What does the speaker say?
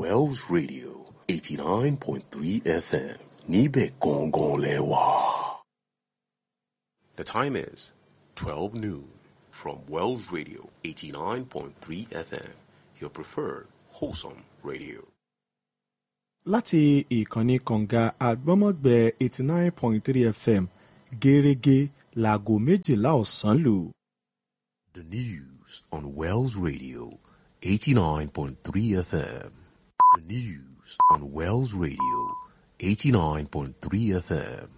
Wells Radio 89.3 FM. Níbẹ̀ gangan lẹ́wà. The time is 12 noon from Wells Radio 89.3 FM, your preferred wholesome radio. láti ìkànnì kọ̀ǹga àgbọ́mọ̀gbẹ́ eighty nine point three fm gẹ́rẹ́gẹ́ láago méjìlá ọ̀sán lù. The news on Wells Radio 89.3 FM. The news on Wells Radio 89.3 FM.